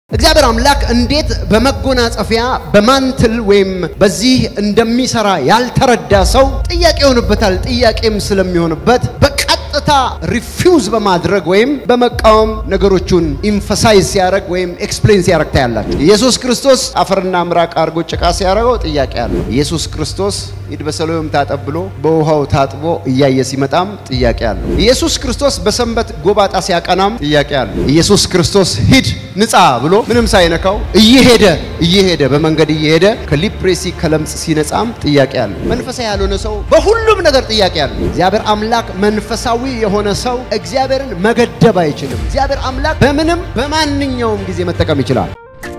እግዚአብሔር አምላክ እንዴት በመጎናጸፊያ በማንትል ወይም በዚህ እንደሚሰራ ያልተረዳ ሰው ጥያቄ ይሆንበታል። ጥያቄም ስለሚሆንበት በቀጥታ ሪፊውዝ በማድረግ ወይም በመቃወም ነገሮቹን ኢንፈሳይዝ ሲያደርግ ወይም ኤክስፕሌን ሲያደርግ ታያላችሁ። ኢየሱስ ክርስቶስ አፈርና ምራቅ አድርጎ ጭቃ ሲያደርገው ጥያቄ አለው። ኢየሱስ ክርስቶስ ሂድ በሰሎም ታጠብ ብሎ በውሃው ታጥቦ እያየ ሲመጣም ጥያቄ አለው። ኢየሱስ ክርስቶስ በሰንበት ጎባጣ ሲያቀናም ጥያቄ አለው። ኢየሱስ ክርስቶስ ሂድ ንጻ ብሎ ምንም ሳይነካው እየሄደ እየሄደ በመንገድ እየሄደ ከሊፕሬሲ ከለምጽ ሲነጻም ጥያቄ አለው። መንፈሳዊ ያልሆነ ሰው በሁሉም ነገር ጥያቄ አለው። እግዚአብሔር አምላክ መንፈሳዊ የሆነ ሰው እግዚአብሔርን መገደብ አይችልም። እግዚአብሔር አምላክ በምንም በማንኛውም ጊዜ መጠቀም ይችላል።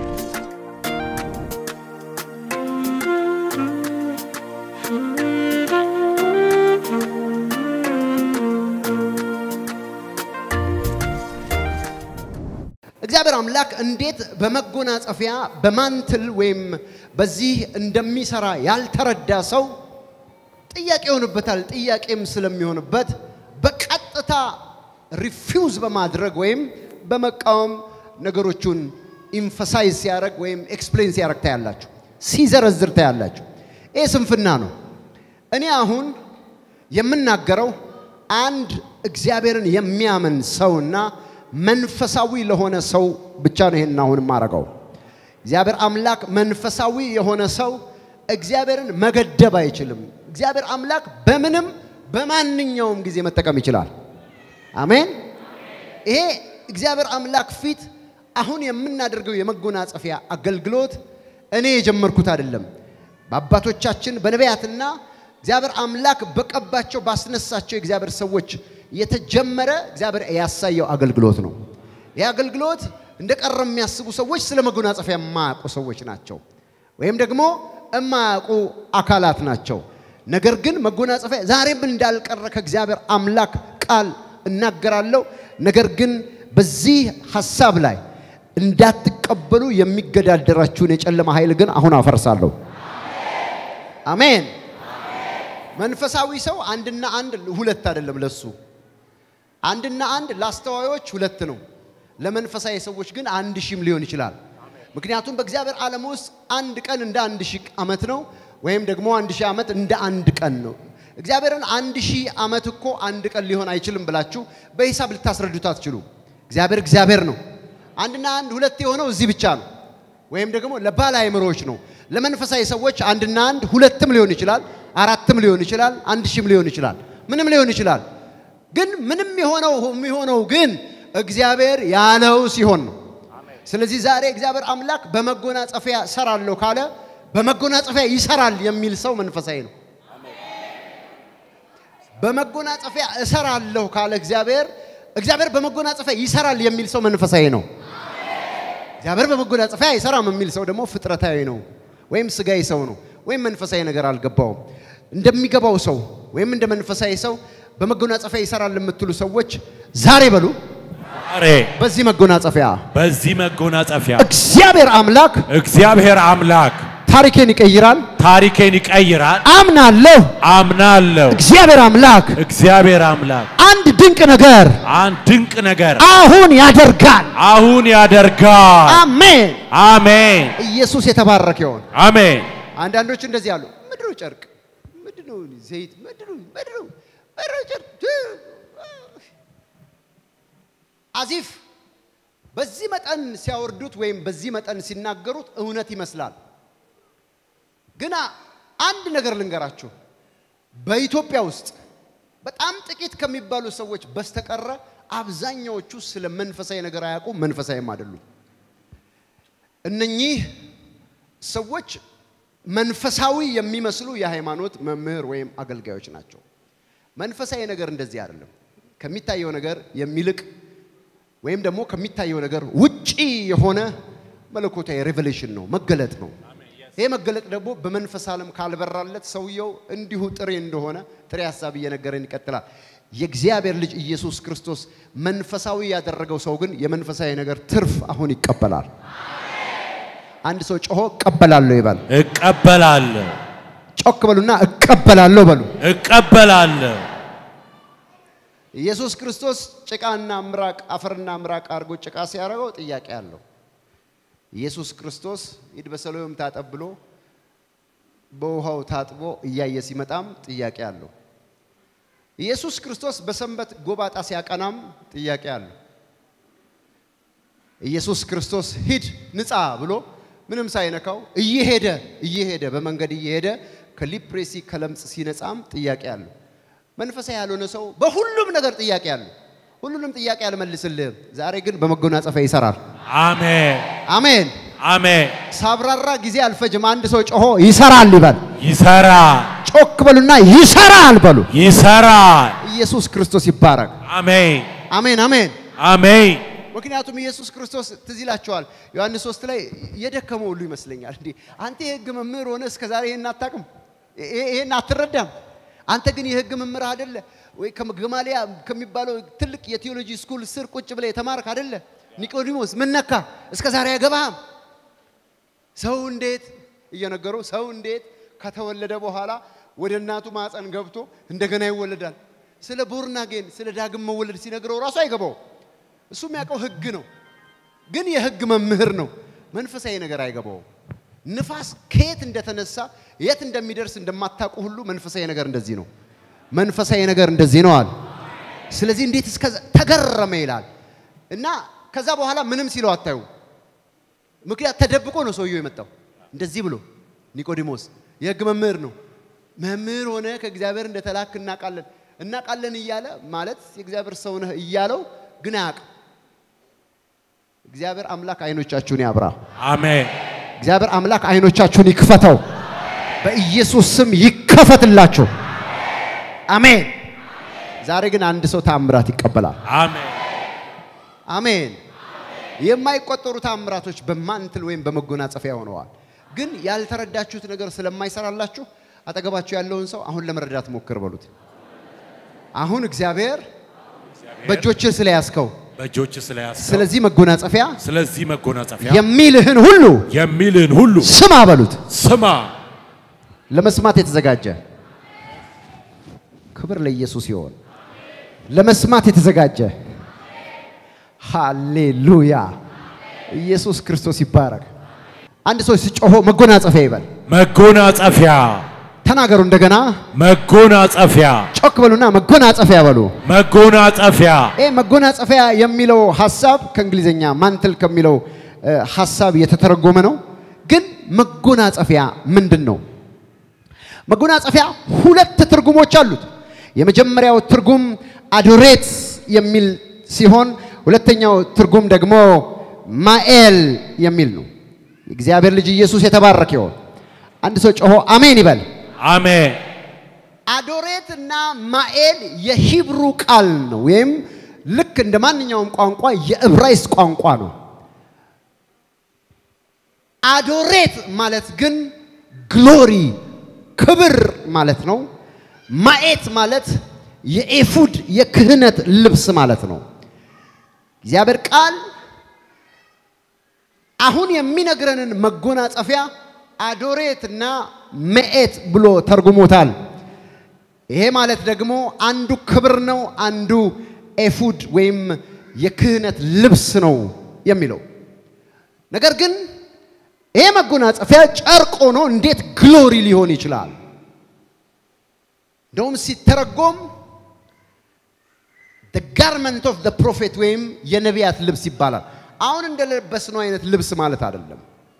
እግዚአብሔር አምላክ እንዴት በመጎናጸፊያ በማንትል ወይም በዚህ እንደሚሰራ ያልተረዳ ሰው ጥያቄ ይሆንበታል። ጥያቄም ስለሚሆንበት በቀጥታ ሪፊውዝ በማድረግ ወይም በመቃወም ነገሮቹን ኢንፈሳይዝ ሲያደርግ ወይም ኤክስፕሌን ሲያደርግ ታያላችሁ፣ ሲዘረዝር ታያላችሁ። ይህ ስንፍና ነው። እኔ አሁን የምናገረው አንድ እግዚአብሔርን የሚያምን ሰውና መንፈሳዊ ለሆነ ሰው ብቻ ነው። ይሄን አሁን የማረገው እግዚአብሔር አምላክ መንፈሳዊ የሆነ ሰው እግዚአብሔርን መገደብ አይችልም። እግዚአብሔር አምላክ በምንም በማንኛውም ጊዜ መጠቀም ይችላል። አሜን። ይሄ እግዚአብሔር አምላክ ፊት አሁን የምናደርገው የመጎናጸፊያ አገልግሎት እኔ የጀመርኩት አይደለም። በአባቶቻችን በነቢያትና እግዚአብሔር አምላክ በቀባቸው ባስነሳቸው የእግዚአብሔር ሰዎች የተጀመረ እግዚአብሔር ያሳየው አገልግሎት ነው። ይህ አገልግሎት እንደ ቀረ የሚያስቡ ሰዎች ስለ መጎናጸፊያ የማያውቁ ሰዎች ናቸው፣ ወይም ደግሞ የማያውቁ አካላት ናቸው። ነገር ግን መጎናጸፊያ ዛሬም እንዳልቀረ ከእግዚአብሔር አምላክ ቃል እናገራለሁ። ነገር ግን በዚህ ሐሳብ ላይ እንዳትቀበሉ የሚገዳደራችሁን የጨለማ ኃይል ግን አሁን አፈርሳለሁ። አሜን። መንፈሳዊ ሰው አንድና አንድ ሁለት አይደለም ለሱ አንድና አንድ ለአስተዋዮች ሁለት ነው። ለመንፈሳዊ ሰዎች ግን አንድ ሺህም ሊሆን ይችላል። ምክንያቱም በእግዚአብሔር ዓለም ውስጥ አንድ ቀን እንደ አንድ ሺህ ዓመት ነው፣ ወይም ደግሞ አንድ ሺህ ዓመት እንደ አንድ ቀን ነው። እግዚአብሔርን አንድ ሺህ ዓመት እኮ አንድ ቀን ሊሆን አይችልም ብላችሁ በሂሳብ ልታስረዱት አትችሉ። እግዚአብሔር እግዚአብሔር ነው። አንድና አንድ ሁለት የሆነው እዚህ ብቻ ነው፣ ወይም ደግሞ ለባለ አእምሮዎች ነው። ለመንፈሳዊ ሰዎች አንድና አንድ ሁለትም ሊሆን ይችላል፣ አራትም ሊሆን ይችላል፣ አንድ ሺህም ሊሆን ይችላል፣ ምንም ሊሆን ይችላል። ግን ምንም የሆነው የሚሆነው ግን እግዚአብሔር ያለው ሲሆን ነው። ስለዚህ ዛሬ እግዚአብሔር አምላክ በመጎናጸፊያ እሰራለሁ ካለ በመጎናጸፊያ ይሰራል የሚል ሰው መንፈሳዊ ነው። በመጎናጸፊያ እሰራለሁ ካለ እግዚአብሔር እግዚአብሔር በመጎናጸፊያ ይሰራል የሚል ሰው መንፈሳዊ ነው። እግዚአብሔር በመጎናጸፊያ አይሰራም የሚል ሰው ደግሞ ፍጥረታዊ ነው፣ ወይም ስጋዊ ሰው ነው፣ ወይም መንፈሳዊ ነገር አልገባውም። እንደሚገባው ሰው ወይም እንደ መንፈሳዊ ሰው በመጎናጸፊያ ይሰራል የምትሉ ሰዎች ዛሬ በሉ ዛሬ በዚህ መጎናጸፊያ በዚህ መጎናጸፊያ እግዚአብሔር አምላክ እግዚአብሔር አምላክ ታሪኬን ይቀይራል። ታሪኬን ይቀይራል። አምናለሁ። አምናለሁ። እግዚአብሔር አምላክ እግዚአብሔር አምላክ አንድ ድንቅ ነገር አንድ ድንቅ ነገር አሁን ያደርጋል። አሁን ያደርጋል። አሜን። አሜን ኢየሱስ የተባረከ ይሆን። አሜን። አንዳንዶች እንደዚህ አሉ። ምንድነው ጨርቅ? ምንድነው ዘይት? ምንድነው ምንድነው ምንድነው ጨርቅ? አዚፍ በዚህ መጠን ሲያወርዱት ወይም በዚህ መጠን ሲናገሩት እውነት ይመስላል። ግና አንድ ነገር ልንገራችሁ፣ በኢትዮጵያ ውስጥ በጣም ጥቂት ከሚባሉ ሰዎች በስተቀረ አብዛኛዎቹ ስለ መንፈሳዊ ነገር አያውቁም፣ መንፈሳዊም አይደሉም። እነኚህ ሰዎች መንፈሳዊ የሚመስሉ የሃይማኖት መምህር ወይም አገልጋዮች ናቸው። መንፈሳዊ ነገር እንደዚህ አይደለም። ከሚታየው ነገር የሚልቅ ወይም ደግሞ ከሚታየው ነገር ውጪ የሆነ መለኮታዊ ሬቨሌሽን ነው፣ መገለጥ ነው። ይሄ መገለጥ ደግሞ በመንፈስ ዓለም ካልበራለት ሰውየው እንዲሁ ጥሬ እንደሆነ ጥሬ ሀሳብ እየነገረን ይቀጥላል። የእግዚአብሔር ልጅ ኢየሱስ ክርስቶስ መንፈሳዊ ያደረገው ሰው ግን የመንፈሳዊ ነገር ትርፍ አሁን ይቀበላል። አንድ ሰው ጮሆ እቀበላለሁ ይበል። እቀበላለሁ ጮክ በሉና እቀበላለሁ በሉ። እቀበላለሁ። ኢየሱስ ክርስቶስ ጭቃና ምራቅ አፈርና ምራቅ አድርጎ ጭቃ ሲያደርገው ጥያቄ አለው። ኢየሱስ ክርስቶስ ሂድ በሰሎም ታጠብ ብሎ በውሃው ታጥቦ እያየ ሲመጣም ጥያቄ አለው። ኢየሱስ ክርስቶስ በሰንበት ጎባጣ ሲያቀናም ጥያቄ አለው። ኢየሱስ ክርስቶስ ሂድ ንጻ ብሎ ምንም ሳይነካው እየሄደ እየሄደ በመንገድ እየሄደ ከሊፕሬሲ ከለምጽ ሲነጻም ጥያቄ አለው። መንፈሳዊ ያልሆነ ሰው በሁሉም ነገር ጥያቄ አለው። ሁሉንም ጥያቄ አልመልስልህም። ዛሬ ግን በመጎናጸፊያ ይሰራል። አሜን አሜን። አሜን። ሳብራራ ጊዜ አልፈጅም። አንድ ሰው ጮሆ ይሰራል ይበል። ይሰራል ጮክ በሉና ይሰራል በሉ። ይሰራል። ኢየሱስ ክርስቶስ ይባረክ። አሜን አሜን አሜን። አሜን። ምክንያቱም ኢየሱስ ክርስቶስ ትዝ ይላቸዋል ዮሐንስ ሶስት ላይ የደከመው ሁሉ ይመስለኛል። እንዲህ አንተ የህግ መምህር ሆነ እስከ ዛሬ ይሄን አታውቅም፣ ይሄ- ይሄን አትረዳም። አንተ ግን የህግ መምህር አይደለ ወይ? ከገማሊያ ከሚባለው ትልቅ የቴዎሎጂ ስኩል ስር ቁጭ ብለ የተማርክ አይደለ? ኒቆዲሞስ ምን ነካ? እስከ ዛሬ አይገባህም። ሰው እንዴት እየነገሩ ሰው እንዴት ከተወለደ በኋላ ወደ እናቱ ማፀን ገብቶ እንደገና ይወለዳል? ስለ ቦርናጌን ስለ ዳግም መወለድ ሲነግረው ራሱ አይገባው። እሱ የሚያውቀው ህግ ነው፣ ግን የህግ መምህር ነው። መንፈሳዊ ነገር አይገባውም። ንፋስ ከየት እንደተነሳ የት እንደሚደርስ እንደማታውቁ ሁሉ መንፈሳዊ ነገር እንደዚህ ነው። መንፈሳዊ ነገር እንደዚህ ነው አለ። ስለዚህ እንዴት እስከ ተገረመ ይላል እና ከዛ በኋላ ምንም ሲለው አታዩ። ምክንያት ተደብቆ ነው ሰውየው የመጣው እንደዚህ ብሎ ኒቆዲሞስ የህግ መምህር ነው። መምህር ሆነ ከእግዚአብሔር እንደተላክ እናውቃለን እናውቃለን እያለ ማለት የእግዚአብሔር ሰው ነህ እያለው ግን አያውቅም። እግዚአብሔር አምላክ አይኖቻችሁን ያብራ። አሜን እግዚአብሔር አምላክ አይኖቻችሁን ይክፈተው። በኢየሱስ ስም ይከፈትላችሁ። አሜን። ዛሬ ግን አንድ ሰው ታምራት ይቀበላል። አሜን አሜን። የማይቆጠሩ ታምራቶች በማንትል ወይም በመጎናጸፊያ ሆነዋል። ግን ያልተረዳችሁት ነገር ስለማይሰራላችሁ አጠገባችሁ ያለውን ሰው አሁን ለመረዳት ሞክር በሉት። አሁን እግዚአብሔር በእጆችህ ስለያዝከው በእጆች ስለያዝከው ስለዚህ መጎናጸፊያ ስለዚህ መጎናጸፊያ የሚልህን ሁሉ የሚልን ሁሉ ስማ በሉት። ስማ። ለመስማት የተዘጋጀ ክብር ለኢየሱስ ይሆን። ለመስማት የተዘጋጀ ሃሌሉያ! ኢየሱስ ክርስቶስ ይባረክ። አንድ ሰው ሲጮሆ መጎናጸፊያ ይበል። መጎናጸፊያ ተናገሩ እንደገና፣ መጎናጸፊያ ጮክ በሉና መጎናጸፊያ በሉ። መጎናጸፊያ ይህ መጎናጸፊያ የሚለው ሀሳብ ከእንግሊዝኛ ማንትል ከሚለው እ፣ ሀሳብ የተተረጎመ ነው። ግን መጎናጸፊያ ምንድን ነው? መጎናጸፊያ ሁለት ትርጉሞች አሉት። የመጀመሪያው ትርጉም አዶሬት የሚል ሲሆን ሁለተኛው ትርጉም ደግሞ ማኤል የሚል ነው። እግዚአብሔር ልጅ ኢየሱስ የተባረከ ይሆን። አንድ ሰው ጮሆ አሜን ይበል። አሜን አዶሬት እና ማኤል የሂብሩ ቃል ነው፣ ወይም ልክ እንደ ማንኛውም ቋንቋ የዕብራይስጥ ቋንቋ ነው። አዶሬት ማለት ግን ግሎሪ ክብር ማለት ነው። ማኤት ማለት የኤፉድ የክህነት ልብስ ማለት ነው። እግዚአብሔር ቃል አሁን የሚነግረንን መጎናጸፊያ አዶሬት እና መኤት ብሎ ተርጉሞታል። ይሄ ማለት ደግሞ አንዱ ክብር ነው፣ አንዱ ኤፉድ ወይም የክህነት ልብስ ነው የሚለው ነገር ግን ይሄ መጎናጸፊያ ጨርቅ ሆኖ እንዴት ግሎሪ ሊሆን ይችላል? እንደውም ሲተረጎም the garment of the prophet ወይም የነቢያት ልብስ ይባላል። አሁን እንደለበስነው አይነት ልብስ ማለት አይደለም።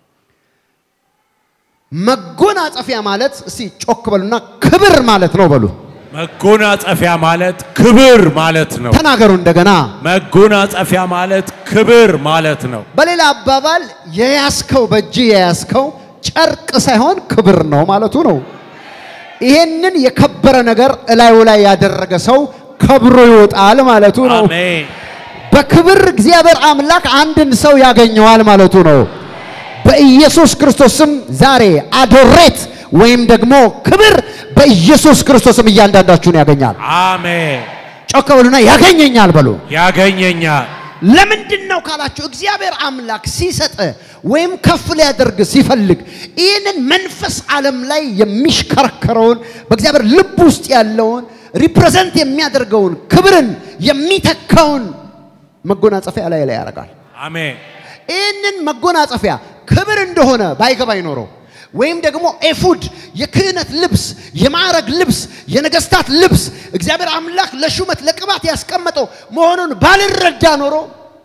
መጎናጸፊያ ማለት እስቲ ጮክ በሉና ክብር ማለት ነው በሉ። መጎናጸፊያ ማለት ክብር ማለት ነው። ተናገሩ እንደገና። መጎናጸፊያ ማለት ክብር ማለት ነው። በሌላ አባባል የያዝከው በእጅ የያዝከው ጨርቅ ሳይሆን ክብር ነው ማለቱ ነው። ይሄንን የከበረ ነገር እላዩ ላይ ያደረገ ሰው ከብሮ ይወጣል ማለቱ ነው። አሜን በክብር እግዚአብሔር አምላክ አንድን ሰው ያገኘዋል ማለቱ ነው። በኢየሱስ ክርስቶስም ዛሬ አዶሬት ወይም ደግሞ ክብር በኢየሱስ ክርስቶስም እያንዳንዳችሁን ያገኛል። አሜን። ጮክ በሉና ያገኘኛል በሉ። ያገኘኛል። ለምንድን ነው ካላችሁ እግዚአብሔር አምላክ ሲሰጥ ወይም ከፍ ሊያደርግ ሲፈልግ ይህንን መንፈስ ዓለም ላይ የሚሽከረከረውን በእግዚአብሔር ልብ ውስጥ ያለውን ሪፕሬዘንት የሚያደርገውን ክብርን የሚተካውን መጎናጸፊያ ላይ ላይ ያደርጋል። አሜን ይህንን መጎናጸፊያ ክብር እንደሆነ ባይገባ ይኖረው ወይም ደግሞ ኤፉድ የክህነት ልብስ፣ የማዕረግ ልብስ፣ የነገስታት ልብስ እግዚአብሔር አምላክ ለሹመት ለቅባት ያስቀመጠው መሆኑን ባልረዳ ኖሮ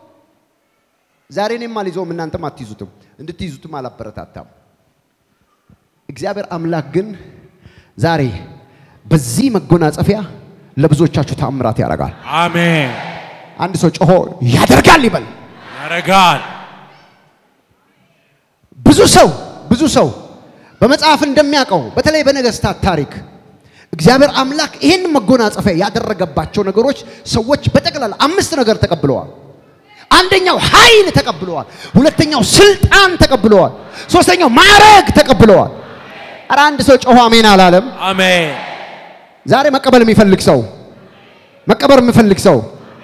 ዛሬ እኔም አልይዘውም እናንተም አትይዙትም፣ እንድትይዙትም አላበረታታም። እግዚአብሔር አምላክ ግን ዛሬ በዚህ መጎናጸፊያ ለብዙዎቻችሁ ታምራት ያደርጋል። አሜን። አንድ ሰው ጮሆ ያደርጋል ይበል። ያረጋል። ብዙ ሰው ብዙ ሰው በመጽሐፍ እንደሚያውቀው በተለይ በነገስታት ታሪክ እግዚአብሔር አምላክ ይህን መጎናጸፊያ ያደረገባቸው ነገሮች ሰዎች በጠቅላላ አምስት ነገር ተቀብለዋል። አንደኛው ኃይል ተቀብለዋል። ሁለተኛው ስልጣን ተቀብለዋል። ሶስተኛው ማዕረግ ተቀብለዋል። ኧረ አንድ ሰው ጮሆ አሜን አላለም። አሜን። ዛሬ መቀበል የሚፈልግ ሰው መቀበር የሚፈልግ ሰው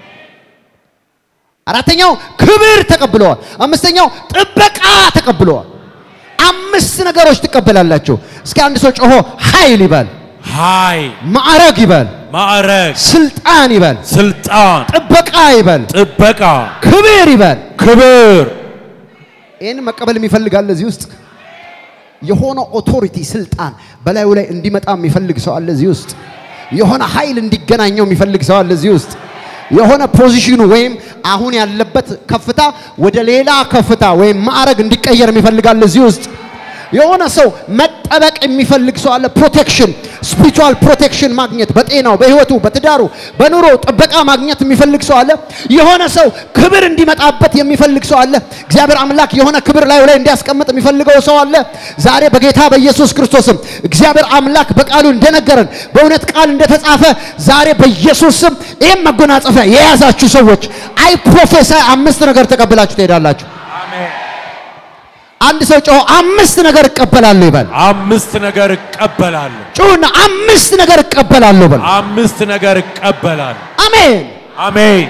አራተኛው ክብር ተቀብለዋል። አምስተኛው ጥበቃ ተቀብለዋል። አምስት ነገሮች ትቀበላላችሁ። እስኪ አንድ ሰው ጮሆ ኃይል ይበል፣ ኃይል፣ ማዕረግ ይበል፣ ማዕረግ፣ ስልጣን ይበል፣ ስልጣን፣ ጥበቃ ይበል፣ ጥበቃ፣ ክብር ይበል። ክብር ይህን መቀበል የሚፈልጋል እዚህ ውስጥ የሆነ ኦቶሪቲ ስልጣን በላዩ ላይ እንዲመጣ የሚፈልግ ሰው አለ እዚህ ውስጥ። የሆነ ኃይል እንዲገናኘው የሚፈልግ ሰው አለ እዚህ ውስጥ። የሆነ ፖዚሽኑ ወይም አሁን ያለበት ከፍታ ወደ ሌላ ከፍታ ወይም ማዕረግ እንዲቀየር የሚፈልጋል እዚህ ውስጥ። የሆነ ሰው መጠበቅ የሚፈልግ ሰው አለ። ፕሮቴክሽን ስፒሪቹዋል ፕሮቴክሽን ማግኘት በጤናው፣ በህይወቱ፣ በትዳሩ፣ በኑሮ ጥበቃ ማግኘት የሚፈልግ ሰው አለ። የሆነ ሰው ክብር እንዲመጣበት የሚፈልግ ሰው አለ። እግዚአብሔር አምላክ የሆነ ክብር ላዩ ላይ እንዲያስቀምጥ የሚፈልገው ሰው አለ። ዛሬ በጌታ በኢየሱስ ክርስቶስም እግዚአብሔር አምላክ በቃሉ እንደነገረን በእውነት ቃል እንደተጻፈ ዛሬ በኢየሱስ ስም ይህም መጎናጸፊያ የያዛችሁ ሰዎች አይ ፕሮፌሳይ አምስት ነገር ተቀብላችሁ ትሄዳላችሁ። አሜን። አንድ ሰው ጮሆ አምስት ነገር እቀበላለሁ ይበል። አምስት ነገር እቀበላለሁ። ጩሁና አምስት ነገር እቀበላለሁ በል። አምስት ነገር እቀበላለሁ። አሜን። አሜን።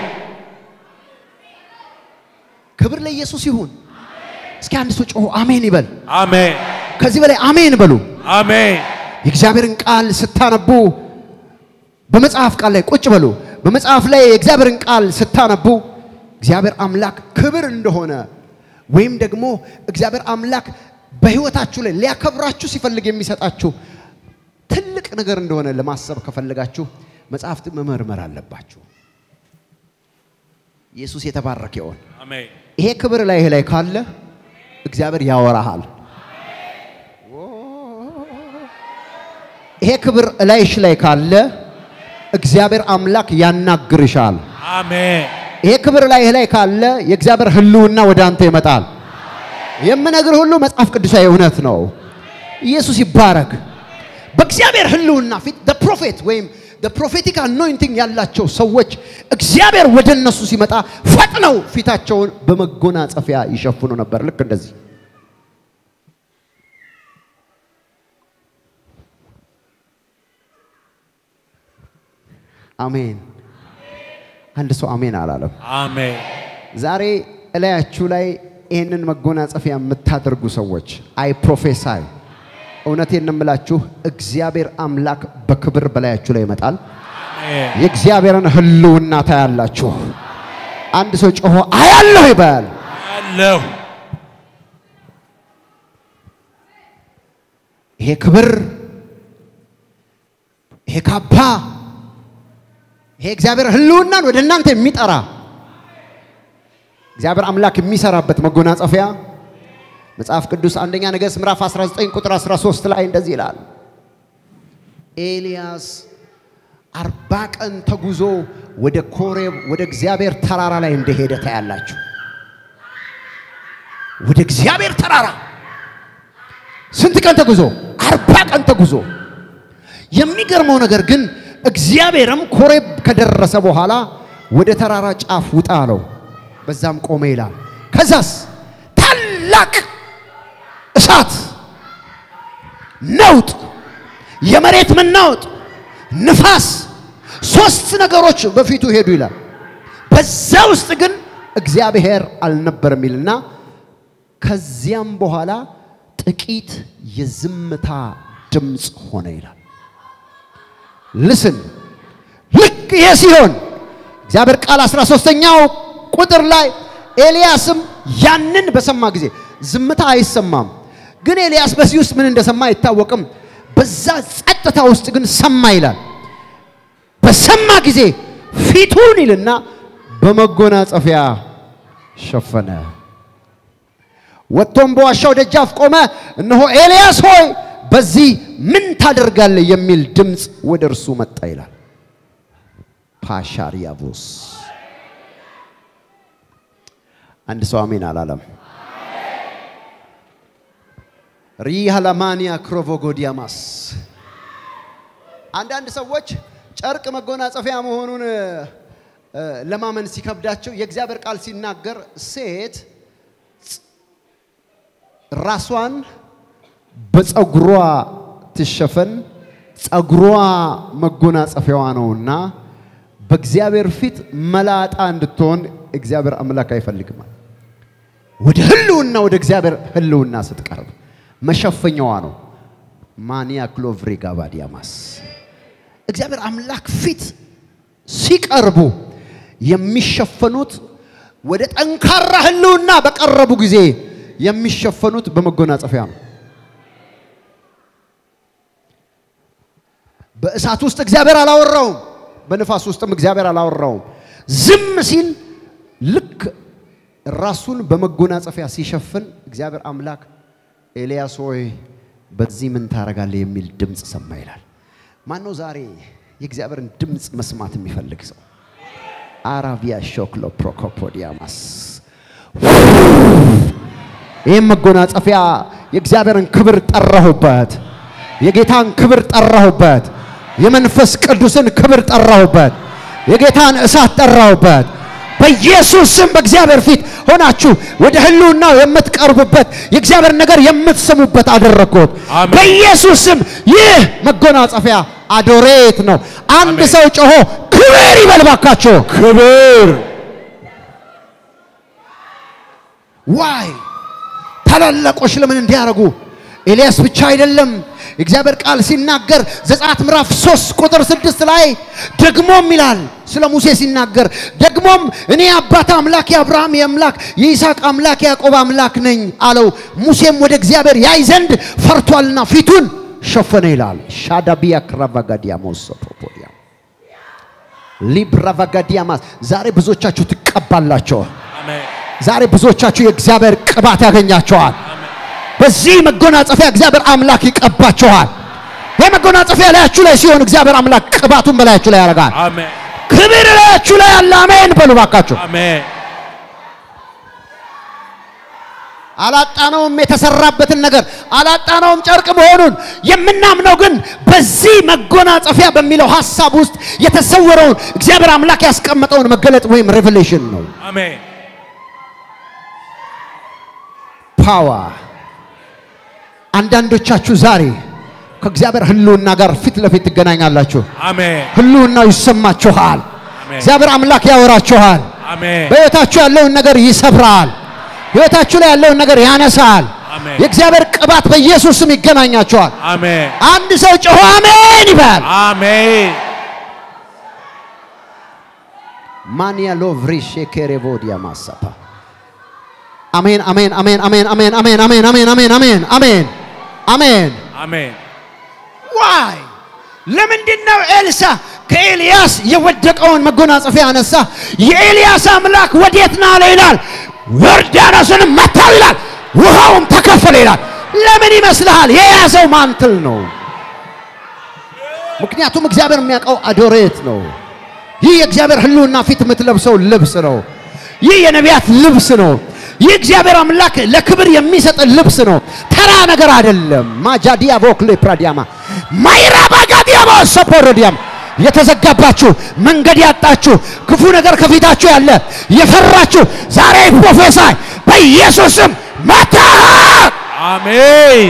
ክብር ለኢየሱስ ይሁን። እስኪ አንድ ሰው ጮሆ አሜን ይበል። አሜን። ከዚህ በላይ አሜን በሉ። አሜን። የእግዚአብሔርን ቃል ስታነቡ በመጽሐፍ ቃል ላይ ቁጭ በሉ። በመጽሐፍ ላይ የእግዚአብሔርን ቃል ስታነቡ እግዚአብሔር አምላክ ክብር እንደሆነ ወይም ደግሞ እግዚአብሔር አምላክ በሕይወታችሁ ላይ ሊያከብራችሁ ሲፈልግ የሚሰጣችሁ ትልቅ ነገር እንደሆነ ለማሰብ ከፈለጋችሁ መጽሐፍት መመርመር አለባችሁ። ኢየሱስ የተባረከ ይሆን። አሜን። ይሄ ክብር ላይ ላይ ካለ እግዚአብሔር ያወራሃል። ይሄ ክብር እላይሽ ላይ ካለ እግዚአብሔር አምላክ ያናግርሻል። አሜን። ይሄ ክብር ላይ ላይ ካለ የእግዚአብሔር ሕልውና ወደ አንተ ይመጣል። የምነግር ሁሉ መጽሐፍ ቅዱሳዊ እውነት ነው። ኢየሱስ ይባረክ። በእግዚአብሔር ሕልውና ፊት the prophet ወይም the prophetic anointing ያላቸው ሰዎች እግዚአብሔር ወደ እነሱ ሲመጣ ፈጥነው ፊታቸውን በመጎናጸፊያ ይሸፍኑ ነበር። ልክ እንደዚህ አሜን። አንድ ሰው አሜን አላለም። አሜን። ዛሬ እላያችሁ ላይ ይህንን መጎናጸፊያ የምታደርጉ ሰዎች አይ ፕሮፌሳይ እውነቴን ነው የምላችሁ፣ እግዚአብሔር አምላክ በክብር በላያችሁ ላይ ይመጣል። አሜን። የእግዚአብሔርን ህልውና ታያላችሁ። አንድ ሰው ጮሆ አያለሁ ይበል። አለሁ። ይሄ ክብር፣ ይሄ ካባ፣ ይሄ እግዚአብሔር ህልውናን ወደ እናንተ የሚጠራ እግዚአብሔር አምላክ የሚሰራበት መጎናጸፊያ መጽሐፍ ቅዱስ አንደኛ ነገሥት ምዕራፍ 19 ቁጥር 13 ላይ እንደዚህ ይላል። ኤልያስ አርባ ቀን ተጉዞ ወደ ኮሬብ ወደ እግዚአብሔር ተራራ ላይ እንደሄደ ታያላችሁ። ወደ እግዚአብሔር ተራራ ስንት ቀን ተጉዞ? አርባ ቀን ተጉዞ። የሚገርመው ነገር ግን እግዚአብሔርም ኮሬብ ከደረሰ በኋላ ወደ ተራራ ጫፍ ውጣ አለው። በዛም ቆመ ይላል። ከዛስ ታላቅ እሳት፣ ነውጥ፣ የመሬት መናወጥ፣ ንፋስ፣ ሶስት ነገሮች በፊቱ ሄዱ ይላል። በዛ ውስጥ ግን እግዚአብሔር አልነበረም ይልና ከዚያም በኋላ ጥቂት የዝምታ ድምፅ ሆነ ይላል። ልስን ልክ ይሄ ሲሆን እግዚአብሔር ቃል 13ኛው ቁጥር ላይ ኤልያስም ያንን በሰማ ጊዜ ዝምታ አይሰማም። ግን ኤልያስ በዚህ ውስጥ ምን እንደሰማ አይታወቅም። በዛ ጸጥታ ውስጥ ግን ሰማ ይላል። በሰማ ጊዜ ፊቱን ይልና በመጎናጸፊያ ሸፈነ። ወጥቶም በዋሻው ደጃፍ ቆመ። እነሆ ኤልያስ ሆይ በዚህ ምን ታደርጋለህ? የሚል ድምፅ ወደ እርሱ መጣ ይላል። ፓሻሪያቮስ አንድ ሰው አሜን አላለም። ሪሃላማኒያ ክሮቮጎዲያማስ አንዳንድ ሰዎች ጨርቅ መጎናጸፊያ መሆኑን እ፣ ለማመን ሲከብዳቸው የእግዚአብሔር ቃል ሲናገር ሴት ራሷን በፀጉሯ ትሸፈን፣ ፀጉሯ መጎናጸፊያዋ ነውና በእግዚአብሔር ፊት መላጣ እንድትሆን እግዚአብሔር አምላክ አይፈልግም። ወደ ህልውና ወደ እግዚአብሔር ህልውና ስትቀርብ መሸፈኛዋ ነው። ማኒያ ክሎቭሪ ጋባዲያማስ እግዚአብሔር አምላክ ፊት ሲቀርቡ የሚሸፈኑት ወደ ጠንካራ ህልውና በቀረቡ ጊዜ የሚሸፈኑት በመጎናጸፊያ ነው። በእሳት ውስጥ እግዚአብሔር አላወራውም። በንፋስ ውስጥም እግዚአብሔር አላወራውም። ዝም ሲል ልክ ራሱን በመጎናጸፊያ ሲሸፍን እግዚአብሔር አምላክ ኤልያስ ሆይ በዚህ ምን ታደርጋለህ የሚል ድምፅ ሰማ ይላል። ማነው ዛሬ የእግዚአብሔርን ድምፅ መስማት የሚፈልግ ሰው? አራቪያ ሾክሎ ፕሮኮፖዲያማስ ይህም መጎናጸፊያ የእግዚአብሔርን ክብር ጠራሁበት፣ የጌታን ክብር ጠራሁበት፣ የመንፈስ ቅዱስን ክብር ጠራሁበት፣ የጌታን እሳት ጠራሁበት። በኢየሱስ ስም በእግዚአብሔር ፊት ሆናችሁ ወደ ህልውናው የምትቀርቡበት የእግዚአብሔር ነገር የምትሰሙበት አደረግኩት። አሜን። በኢየሱስ ስም ይህ መጎናጸፊያ አዶሬት ነው። አንድ አሜን። ሰው ጮሆ ክብር ይበልባካችሁ። ክብር ዋይ ታላላቆች ለምን እንዲያደርጉ ኤልያስ ብቻ አይደለም። እግዚአብሔር ቃል ሲናገር ዘጸአት ምዕራፍ 3 ቁጥር 6 ላይ ደግሞም ይላል ስለ ሙሴ ሲናገር ደግሞም እኔ የአባት አምላክ የአብርሃም የአምላክ የይስሐቅ አምላክ የያዕቆብ አምላክ ነኝ አለው። ሙሴም ወደ እግዚአብሔር ያይ ዘንድ ፈርቷልና ፊቱን ሸፈነ ይላል። ሻዳቢያ ክራቫጋዲያሞስ ሶፖፖዲያ ሊብራቫጋዲያማስ ዛሬ ብዙዎቻችሁ ትቀባላችሁ። አሜን ዛሬ ብዙዎቻችሁ የእግዚአብሔር ቅባት ያገኛቸዋል። በዚህ መጎናጸፊያ እግዚአብሔር አምላክ ይቀባችኋል። ይህ መጎናጸፊያ ላያችሁ ላይ ሲሆን እግዚአብሔር አምላክ ቅባቱን በላያችሁ ላይ ያደርጋል። አሜን ክብር ላያችሁ ላይ ያለ አሜን በሉ ባካችሁ። አሜን አላጣነውም የተሰራበትን ነገር አላጣነውም ጨርቅ መሆኑን የምናምነው ግን በዚህ መጎናጸፊያ በሚለው ሀሳብ ውስጥ የተሰወረውን እግዚአብሔር አምላክ ያስቀመጠውን መገለጥ ወይም ሬቨሌሽን ነው። አሜን ፓወር አንዳንዶቻችሁ ዛሬ ከእግዚአብሔር ህልውና ጋር ፊት ለፊት ትገናኛላችሁ። አሜን ህልውናው ይሰማችኋል። አሜን እግዚአብሔር አምላክ ያወራችኋል። አሜን በሕይወታችሁ ያለውን ነገር ይሰብራል። ሕይወታችሁ ላይ ያለውን ነገር ያነሳል። አሜን። የእግዚአብሔር ቅባት በኢየሱስ ስም ይገናኛችኋል። አሜን አንድ ሰው ጮሆ አሜን ይበል። አሜን ማንያ ሎቭሪ ሼኬሬቮዲያ ማሳፓ አሜን አሜን አሜን አሜን አሜን አሜን አሜን አሜን አሜን አሜን አሜን አሜን አሜን ዋይ ለምንድን ነው ኤልሳ ከኤልያስ የወደቀውን መጎናጸፊያ አነሳ? የኤልያስ አምላክ ወዴት ነው አለ ይላል። ዮርዳኖስንም መታው ይላል፣ ውሃውም ተከፈለ ይላል። ለምን ይመስልሃል? የያዘው ማንትል ነው። ምክንያቱም እግዚአብሔር የሚያውቀው አዶሬት ነው። ይህ የእግዚአብሔር ህልውና ፊት የምትለብሰው ልብስ ነው። ይህ የነቢያት ልብስ ነው። ይህ እግዚአብሔር አምላክ ለክብር የሚሰጥ ልብስ ነው። ተራ ነገር አይደለም። ማጃዲያ ቮክሌ ፕራዲያማ ማይራ ባጋዲያማ ሰፖሮዲያም የተዘጋባችሁ መንገድ ያጣችሁ ክፉ ነገር ከፊታችሁ ያለ የፈራችሁ ዛሬ ፕሮፌሳይ በኢየሱስም መታ አሜን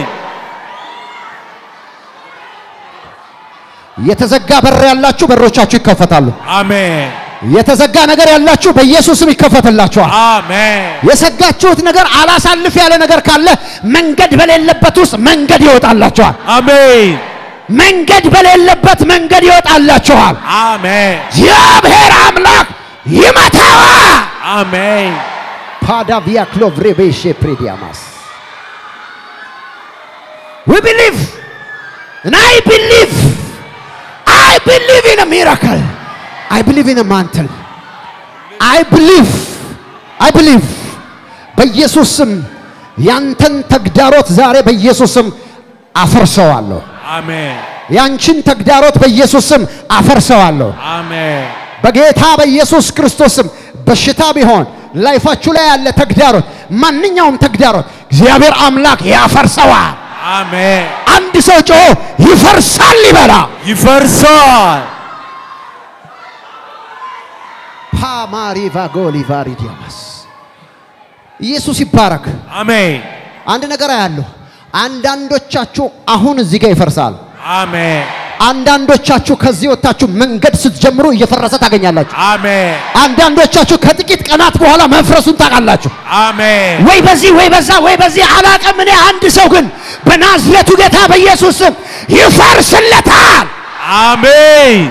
የተዘጋ በር ያላችሁ በሮቻችሁ ይከፈታሉ። አሜን የተዘጋ ነገር ያላችሁ በኢየሱስም ይከፈትላችኋል። አሜን የሰጋችሁት ነገር አላሳልፍ ያለ ነገር ካለ መንገድ በሌለበት ውስጥ መንገድ ይወጣላችኋል። አሜን መንገድ በሌለበት መንገድ ይወጣላችኋል። አሜን እግዚአብሔር አምላክ ይመታዋል። አሜን ፓዳቪያ ክሎቭሬቤሼ ፕሬዲያማስ We believe and I believe I believe in a miracle I believe in a mantle I believe I believe በኢየሱስ ስም ያንተን ተግዳሮት ዛሬ በኢየሱስ ስም አፈርሰዋለሁ። አሜን ያንቺን ተግዳሮት በኢየሱስ ስም አፈርሰዋለሁ። አሜን በጌታ በኢየሱስ ክርስቶስ ስም በሽታ ቢሆን ላይፋችሁ ላይ ያለ ተግዳሮት፣ ማንኛውም ተግዳሮት እግዚአብሔር አምላክ ያፈርሰዋል። አሜን አንድ ሰው ጮሆ ይፈርሳል ይበላ። ይፈርሳል ፓማሪቫ ጎሊቫሪ ዲያማስ ኢየሱስ ይባረክ። አሜን አንድ ነገር አያለሁ። አንዳንዶቻችሁ አሁን እዚህ ጋር ይፈርሳል። አሜን አንዳንዶቻችሁ ከዚህ ወጥታችሁ መንገድ ስትጀምሩ እየፈረሰ ታገኛላችሁ። አሜን አንዳንዶቻችሁ ከጥቂት ቀናት በኋላ መፍረሱን ታውቃላችሁ። አሜን ወይ በዚህ ወይ በዛ ወይ በዚህ አላቅም። እኔ አንድ ሰው ግን በናዝሬቱ ጌታ በኢየሱስ ስም ይፈርስለታል። አሜን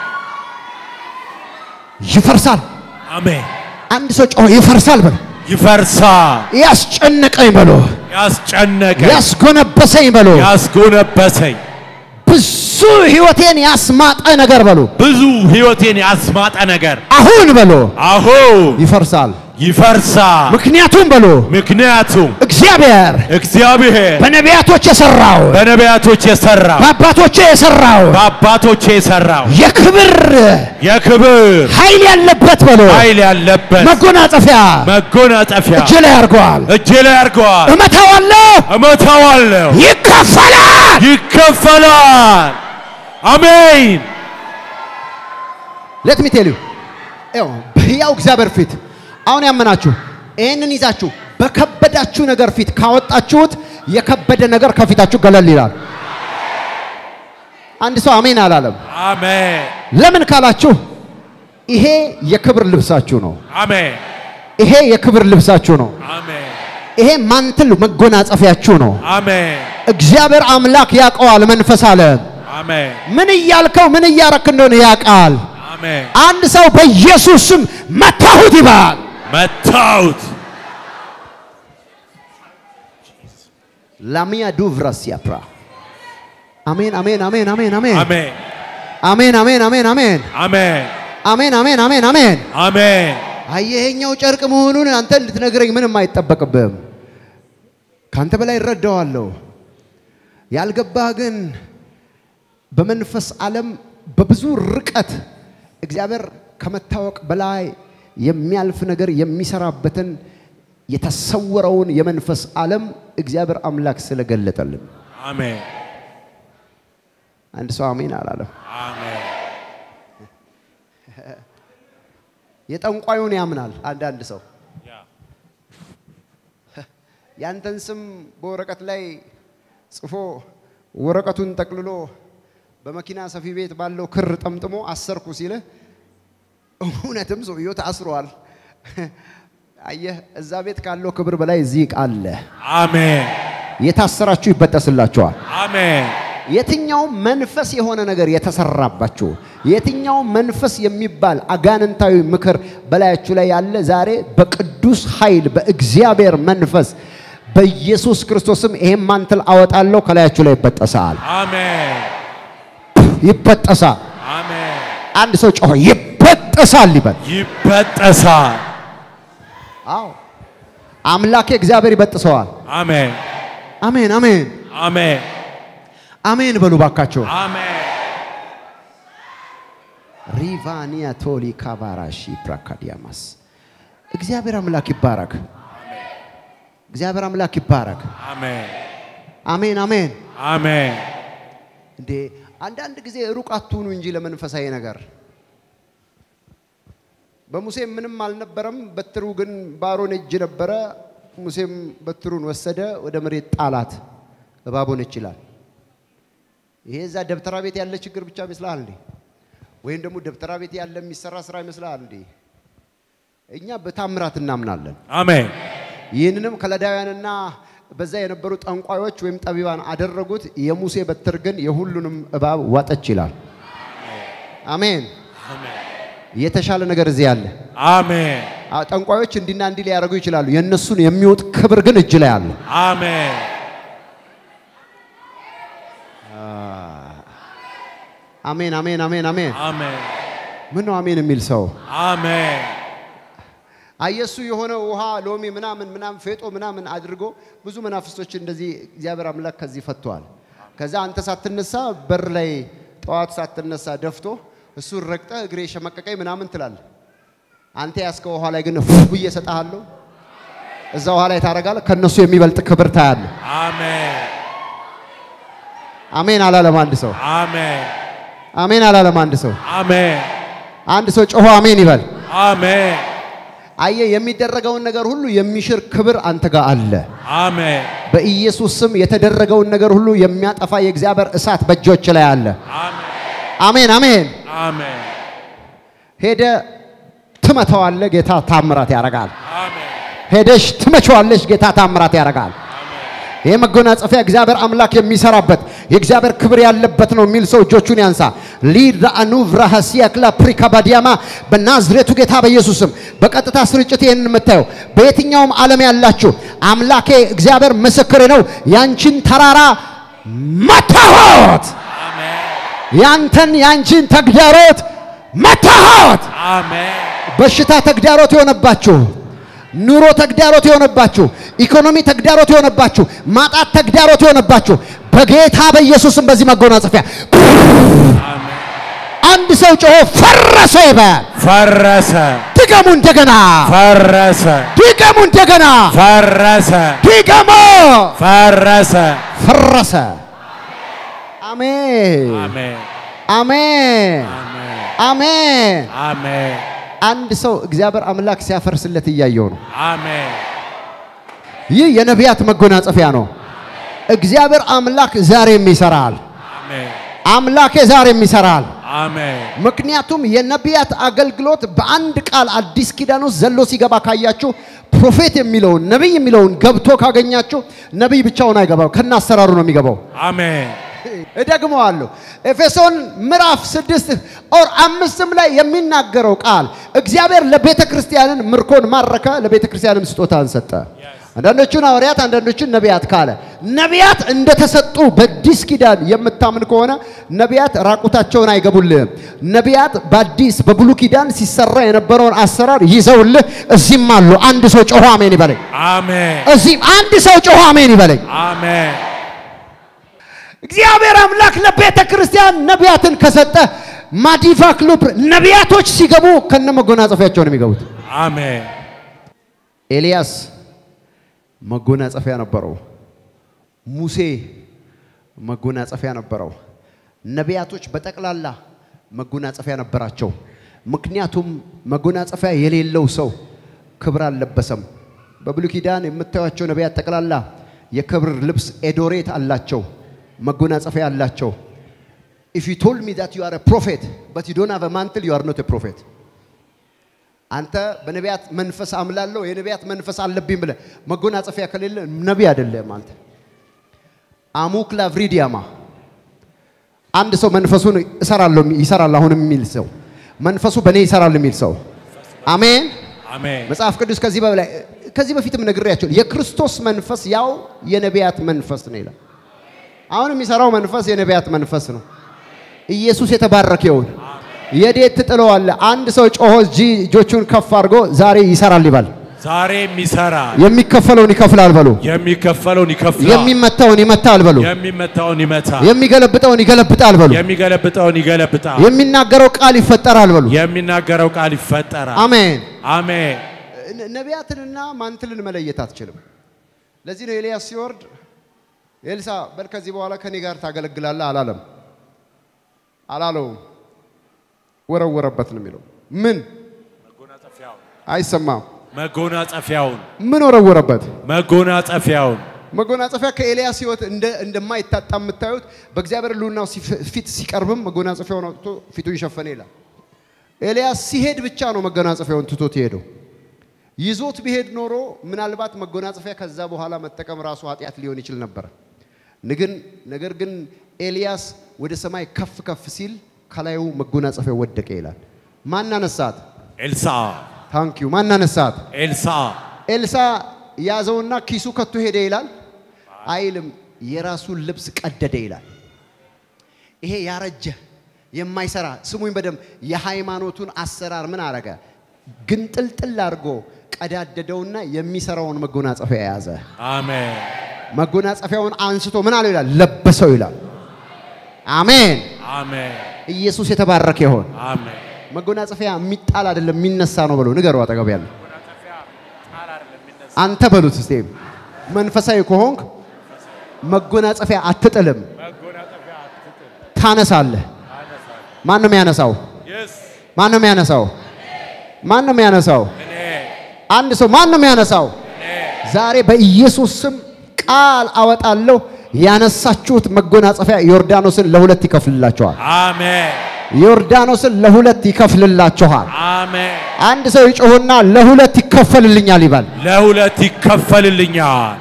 ይፈርሳል። አሜን አንድ ሰው ጮሆ ይፈርሳል በሎ። ይፈርሳል ያስጨነቀኝ በሎ፣ ያስጨነቀ ያስጎነበሰኝ በሎ፣ ያስጎነበሰኝ ብዙ ህይወቴን ያስማጠ ነገር በሎ፣ ብዙ ህይወቴን ያስማጠ ነገር አሁን በሎ አሁን ይፈርሳል። ይፈርሳል። ምክንያቱም በሎ ምክንያቱም እግዚአብሔር እግዚአብሔር በነቢያቶች የሰራው በነቢያቶች የሰራው በአባቶቼ የሰራው በአባቶቼ የሰራው የክብር የክብር ኃይል ያለበት በሎ ኃይል ያለበት መጎናጸፊያ መጎናጸፊያ እጅ ላይ አድርገዋል። እጄ ላይ አድርገዋል። እመታዋለሁ፣ እመታዋለሁ፣ ይከፈላል። ይከፈላል። አሜን ሌት ሚ ቴል ዩ ይኸው በሕያው እግዚአብሔር ፊት አሁን ያመናችሁ ይህንን ይዛችሁ በከበዳችሁ ነገር ፊት ካወጣችሁት የከበደ ነገር ከፊታችሁ ገለል ይላል። አንድ ሰው አሜን አላለም። አሜን ለምን ካላችሁ ይሄ የክብር ልብሳችሁ ነው። አሜን ይሄ የክብር ልብሳችሁ ነው። አሜን ይሄ ማንትል መጎናጸፊያችሁ ነው። አሜን እግዚአብሔር አምላክ ያውቀዋል። መንፈስ አለ አሜን ምን እያልከው ምን እያረክ እንደሆነ ያውቃል። አሜን አንድ ሰው በኢየሱስ ስም መታሁት ይባል። መታውት ላሚያ ዱቭራስ ያፕራ አሜን አሜን አሜን አሜን አሜን አሜን አሜን አሜን አሜን አሜን አሜን አሜን አሜን አሜን አሜን አሜን አየኸኛው ጨርቅ መሆኑን አንተ ልትነግረኝ ምንም አይጠበቅብህም። ካንተ በላይ እረዳዋለሁ። ያልገባህ ግን በመንፈስ ዓለም በብዙ ርቀት እግዚአብሔር ከመታወቅ በላይ የሚያልፍ ነገር የሚሰራበትን የተሰወረውን የመንፈስ ዓለም እግዚአብሔር አምላክ ስለገለጠልን አሜን አንድ ሰው አሜን አላለም። አሜን የጠንቋዩን ያምናል አንዳንድ ሰው ያ ያንተን ስም በወረቀት ላይ ጽፎ ወረቀቱን ጠቅልሎ በመኪና ሰፊ ቤት ባለው ክር ጠምጥሞ አሰርኩ ሲልህ እውነትም ሰውየው ታስሯል። አየህ፣ እዛ ቤት ካለው ክብር በላይ እዚህ ዕቃ አለ። አሜን የታሰራችሁ ይበጠስላችኋል። አሜን የትኛው መንፈስ የሆነ ነገር የተሰራባችሁ የትኛው መንፈስ የሚባል አጋንንታዊ ምክር በላያችሁ ላይ ያለ ዛሬ በቅዱስ ኃይል በእግዚአብሔር መንፈስ በኢየሱስ ክርስቶስም ይሄን ማንትል አወጣለሁ ከላያችሁ ላይ ይበጠሳል፣ አሜን ይበጠሳል። አሜን አንድ ሰው ጮሆ ይበጠሳል ይበል። ይበጠሳል። አዎ አምላኬ እግዚአብሔር ይበጥሰዋል። አሜን አሜን አሜን አሜን አሜን በሉ ባካቸው። አሜን ሪቫኒያ ቶሊ ካባራሺ ፕራካዲያማስ እግዚአብሔር አምላክ ይባረክ። እግዚአብሔር አምላክ ይባረክ። አሜን አሜን አሜን። አሜን እንዴ አንዳንድ ጊዜ ሩቅ አትሁኑ እንጂ ለመንፈሳዊ ነገር። በሙሴም ምንም አልነበረም፣ በትሩ ግን በአሮን እጅ ነበረ። ሙሴም በትሩን ወሰደ፣ ወደ መሬት ጣላት፣ እባብ ሆነች ይላል። ይሄ እዛ ደብተራ ቤት ያለ ችግር ብቻ ይመስልሃል እንዴ? ወይም ደግሞ ደብተራ ቤት ያለ የሚሰራ ስራ ይመስልሃል እንዴ? እኛ በታምራት እናምናለን። አሜን ይህንንም ከለዳውያንና በዛ የነበሩ ጠንቋዮች ወይም ጠቢባን አደረጉት። የሙሴ በትር ግን የሁሉንም እባብ ዋጠች ይላል። አሜን። የተሻለ ነገር እዚህ አለ። አሜን አ- ጠንቋዮች እንዲና እንዲህ ሊያደርጉ ይችላሉ። የእነሱን የሚወጥ ክብር ግን እጅ ላይ አለ። አሜን። አሜን፣ አሜን፣ አሜን፣ አሜን። አሜን። ምን ነው አሜን የሚል ሰው? አሜን። አየሱ የሆነ ውሃ ሎሚ ምናምን ምናምን ፌጦ ምናምን አድርጎ ብዙ መናፍስቶች እንደዚህ እግዚአብሔር አምላክ ከዚህ ፈቷል። ከዛ አንተ ሳትነሳ በር ላይ ጠዋት ሳትነሳ ደፍቶ እሱን ረግጠ እግሬ ሸመቀቀኝ ምናምን ትላል። አንተ ያስከው ውሃ ላይ ግን ፉ ብዬ እሰጥሃለሁ። እዛ ውሃ ላይ ታደርጋለህ። ከነሱ የሚበልጥ ክብር ታያለህ። አሜን። አሜን አላለም አንድ ሰው። አሜን። አሜን አላለም አንድ ሰው። አሜን። አንድ ሰው ጮሆ አሜን ይበል። አሜን። አየ የሚደረገውን ነገር ሁሉ የሚሽር ክብር አንተ ጋር አለ። አሜን። በኢየሱስ ስም የተደረገውን ነገር ሁሉ የሚያጠፋ የእግዚአብሔር እሳት በእጆች ላይ አለ። አሜን። አሜን አሜን። አሜን። ሄደ ትመተዋለ፣ ጌታ ታምራት ያደርጋል። አሜን። ሄደሽ ትመቸዋለሽ፣ ጌታ ታምራት ያደርጋል። ይህ መጎናጸፊያ እግዚአብሔር አምላክ የሚሰራበት የእግዚአብሔር ክብር ያለበት ነው የሚል ሰው እጆቹን ያንሳ። ሊራአኑ ቭራሃሲያክላ ፕሪካባዲያማ በናዝሬቱ ጌታ በኢየሱስም በቀጥታ ስርጭት ይህንን የምታየው በየትኛውም ዓለም ያላችሁ አምላኬ እግዚአብሔር ምስክሬ ነው። ያንቺን ተራራ መታሆት፣ አሜን። ያንተን ያንቺን ተግዳሮት መታሆት። አሜን። በሽታ ተግዳሮት የሆነባችሁ፣ ኑሮ ተግዳሮት የሆነባችሁ፣ ኢኮኖሚ ተግዳሮት የሆነባችሁ፣ ማጣት ተግዳሮት የሆነባችሁ በጌታ በኢየሱስም በዚህ መጎናጸፊያ አሜን። አንድ ሰው ጮሆ ፈረሰ ይበል። ፈረሰ። ድገሙ እንደገና፣ ፈረሰ። ድገሙ እንደገና፣ ፈረሰ። ድገሙ። ፈረሰ። ፈረሰ። አሜን፣ አሜን። አሜን፣ አሜን። አሜን። አሜን። አንድ ሰው እግዚአብሔር አምላክ ሲያፈርስለት እያየው ነው። አሜን። ይህ የነቢያት መጎናጸፊያ ነው። እግዚአብሔር አምላክ ዛሬም ይሰራል። አሜን። አምላኬ ዛሬም ይሰራል። አሜን። ምክንያቱም የነቢያት አገልግሎት በአንድ ቃል አዲስ ኪዳን ውስጥ ዘሎ ሲገባ ካያችሁ ፕሮፌት የሚለውን ነቢይ የሚለውን ገብቶ ካገኛችሁ ነቢይ ብቻውን አይገባው፣ ከነ አሰራሩ ነው የሚገባው። አሜን። እደግመዋለሁ። ኤፌሶን ምዕራፍ ስድስት ኦር አምስትም ላይ የሚናገረው ቃል እግዚአብሔር ለቤተ ክርስቲያንን ምርኮን ማረከ፣ ለቤተ ክርስቲያንም ስጦታን ሰጠ። አንዳንዶቹን ሐዋርያት፣ አንዳንዶቹን ነቢያት ካለ ነቢያት እንደተሰጡ በአዲስ ኪዳን የምታምን ከሆነ ነቢያት ራቁታቸውን አይገቡልህም። ነቢያት በአዲስ በብሉ ኪዳን ሲሰራ የነበረውን አሰራር ይዘውልህ እዚህም አሉ። አንድ ሰው ጮሆ አሜን ይበለኝ። አሜን። እዚህም አንድ ሰው ጮሆ አሜን ይበለኝ። አሜን። እግዚአብሔር አምላክ ለቤተ ክርስቲያን ነቢያትን ከሰጠ ማዲቫ ክሉብ ነቢያቶች ሲገቡ ከነ መጎናጸፊያቸው ነው የሚገቡት። አሜን። ኤልያስ መጎናጸፊያ ነበረው። ሙሴ መጎናጸፊያ ነበረው። ነቢያቶች በጠቅላላ መጎናጸፊያ ነበራቸው። ምክንያቱም መጎናጸፊያ የሌለው ሰው ክብር አልለበሰም። በብሉይ ኪዳን የምታዩቸው ነቢያት ጠቅላላ የክብር ልብስ ኤዶሬት አላቸው፣ መጎናጸፊያ አላቸው። ኢፍ ዩ ቶልድ ሚ ዛት ዩ አር ፕሮፌት በት ዩ ዶንት ሃቭ ማንትል ዩ አር ኖት ፕሮፌት አንተ በነቢያት መንፈስ አምላለሁ የነቢያት መንፈስ አለብኝ ብለህ መጎናጸፊያ ከሌለ ነቢይ አይደለም አንተ። አሙክ ላቭሪዲያማ አንድ ሰው መንፈሱን እሰራለሁ ይሰራል አሁን የሚል ሰው መንፈሱ በእኔ ይሰራል የሚል ሰው አሜን። አሜን። መጽሐፍ ቅዱስ ከዚህ በላይ ከዚህ በፊትም ነግሬያቸው የክርስቶስ መንፈስ ያው የነቢያት መንፈስ ነው ይላል። አሁን የሚሰራው መንፈስ የነቢያት መንፈስ ነው። ኢየሱስ የተባረከ ይሁን። የዴት ትጥለዋለህ። አንድ ሰው ጮሆ እጂ እጆቹን ከፍ አድርጎ ዛሬ ይሰራል ይባል። ዛሬም ይሰራል። የሚከፈለውን ይከፍላል በሉ። የሚከፈለውን ይከፍላል። የሚመታውን ይመታል በሉ። የሚመታውን ይመታል። የሚገለብጠውን ይገለብጣል በሉ። የሚገለብጠውን ይገለብጣል። የሚናገረው ቃል ይፈጠራል በሉ። የሚናገረው ቃል ይፈጠራል። አሜን። አሜን። ነ- ነቢያትንና ማንትልን መለየት አትችልም። ለዚህ ነው ኤልያስ ሲወርድ ኤልሳ በል ከዚህ በኋላ ከኔ ጋር ታገለግላለህ አላለም። አላለውም። ወረወረበት ነው የሚለው። ምን አይሰማም። መጎናጸፊያውን ምን ወረወረበት? መጎናጸፊያውን መጎናጸፊያ ከኤልያስ ሕይወት እንደ እንደማይታጣ የምታዩት በእግዚአብሔር ሕልውናው ሲፍ- ፊት ሲቀርብም መጎናጸፊያውን አውጥቶ ፊቱን ሸፈነ ይላል። ኤልያስ ሲሄድ ብቻ ነው መጎናጸፊያውን ትቶት የሄደው። ይዞት ቢሄድ ኖሮ ምናልባት መጎናጸፊያ ከዛ በኋላ መጠቀም ራሱ ኃጢአት ሊሆን ይችል ነበር። ንግን ነገር ግን ኤልያስ ወደ ሰማይ ከፍ ከፍ ሲል ከላዩ መጎናጸፊያው ወደቀ ይላል። ማን አነሳት? ኤልሳ ታንኪዩ ማን አነሳት? ኤልሳ ኤልሳ ያዘውና ኪሱ ከቶ ሄደ ይላል አይልም። የራሱን ልብስ ቀደደ ይላል። ይሄ ያረጀ የማይሰራ ስሙኝ በደንብ የሃይማኖቱን አሰራር ምን አረገ? ግንጥልጥል አድርጎ ቀዳደደውና የሚሰራውን መጎናጸፊያ የያዘ አሜን መጎናጸፊያውን አንስቶ ምን አለው ይላል ለበሰው ይላል። አሜን። አሜን ኢየሱስ የተባረከ ይሆን። አሜን መጎናጸፊያ የሚጣል አይደለም የሚነሳ ነው በለው። ንገሩ አጠገብ ያለ አንተ በሉት እስቲ መንፈሳዊ ከሆንክ መጎናጸፊያ አትጥልም፣ ታነሳለህ። ማን ነው የሚያነሳው? ማን ነው የሚያነሳው? ማን ነው የሚያነሳው? እኔ አንድ ሰው ማን ነው የሚያነሳው? ዛሬ በኢየሱስ ስም ቃል አወጣለሁ። ያነሳችሁት መጎናጸፊያ ዮርዳኖስን ለሁለት ይከፍልላችኋል። አሜን ዮርዳኖስን ለሁለት ይከፍልላችኋል። አሜን አንድ ሰው ይጮህና ለሁለት ይከፈልልኛል ይባል። ለሁለት ይከፈልልኛል።